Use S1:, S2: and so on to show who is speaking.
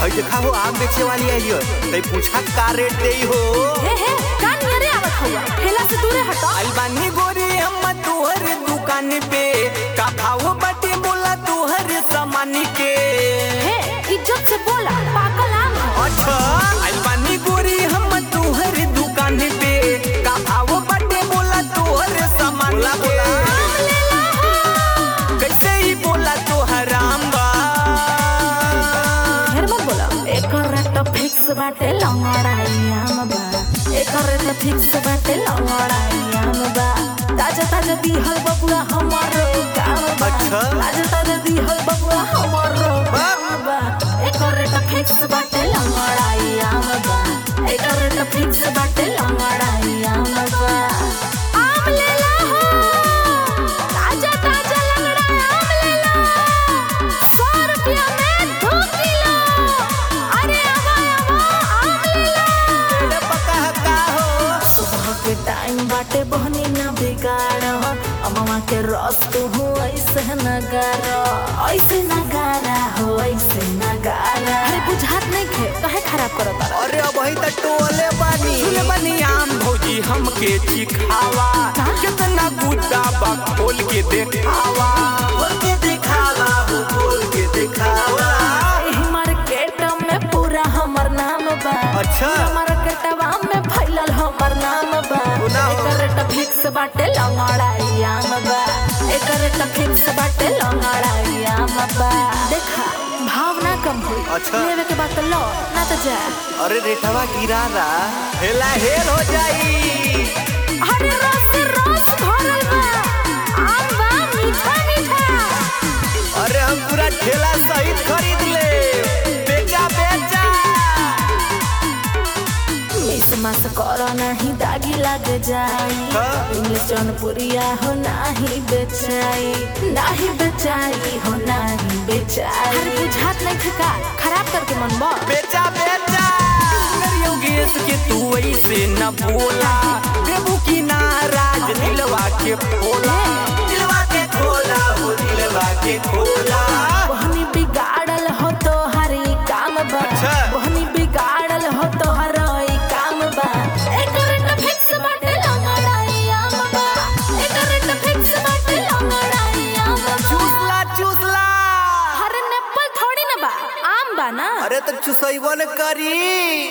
S1: हई देखा हो आम बेचे वाली आई हो तई पूछा का रेट देई हो
S2: हे हे कान मेरे आवत हुआ ठेला से दूरे हटो
S1: आई बानी गोरी हम तोहर दुकान पे का भाव बाटे बोला तोहर सामान के
S2: हे इज्जत से बोला पागल आम है
S1: अच्छा आई बानी गोरी हम तोहर दुकान पे का भाव बाटे बोला तोहर सामान के
S2: आम ले ला हो
S1: कैसे ही बोला तोहर आम बा
S2: ढेर मत बोला एकर रेट फिक्स बाटे लंगड़ाई आम बा एकर रेट फिक्स बाटे लंगड़ाई आम बा ताजा ताजा दिहल बबुआ हमारो काम बा
S1: अच्छा।
S2: ताजा ताजा दिहल बबुआ हमारो
S1: बाप।
S2: काम बा एकर रेट फिक्स बाटे लंगड़ाई आम बा एकर रेट फिक्स बाटे लंगड़ाई आम बा आम ले ला हो ताजा ताजा लंगड़ा आम ले ला सौ रुपया में दो किलो अरे आवा आवा आम ले ला
S1: तेरे पका का हो
S2: सुबह के टाइम बाटे बहनी ना बिगाड़ अमवा के रस तू हो ऐसे नगारा ऐसे नगारा हो ऐसे नगारा अरे बुझात नहीं खे काहे खराब करत बारा
S1: अरे अब ही तो टोले बानी सुने बानी आम भौजी हमके चिखावा
S2: का?
S1: कितना गुद्दा बा खोल के देखावा खोल के दिखावा हो खोल के दिखावा
S2: एही मार्केट में पूरा हमर नाम बा
S1: अच्छा।
S2: पूरा मार्केटवा में फैलल हमर नाम बा
S1: सुना हो।
S2: एकर रेट फिक्स बाटे लंगड़ाई आम बा एकर रेट फिक्स बाटे लंगड़ाई आम बा देखा भावना कम हुई
S1: अच्छा।
S2: लेवे के बाद तो लो ना तो जा
S1: अरे रेठवा गिरा रहा हेला हेल हो जाई
S2: अरे रस रस भरल बा आम बा मीठा मीठा
S1: अरे हम पूरा ठेला सहित खरीद ले बेचा बेचा
S2: मिस मस करो नहीं दागी लग जाई
S1: हाँ।
S2: इंग्लिश जौनपुरिया हो नहीं बेचाई नहीं बेचाई हो नहीं बेचाई अरे बुझात नहीं ठिका खराब करके मन बा
S1: बेचा बेचा योगेश के तू ऐसे न बोला देबू की नाराज दिलवा के खोला दिलवा के खोला हो दिलवा के खोला
S2: बहनी बिगाड़ल हो तो हरी काम बा
S1: अच्छा।
S2: बहनी बिगाड़ल हो तो हरई काम बा एकर रेट फिक्स बाटे लंगड़ाई आम बा एकर रेट फिक्स बाटे लंगड़ाई आम बा
S1: चूसला चूसला
S2: हरे नेप्पल थोड़ी ना बा आम बा ना
S1: अरे तो चुसैबो न करी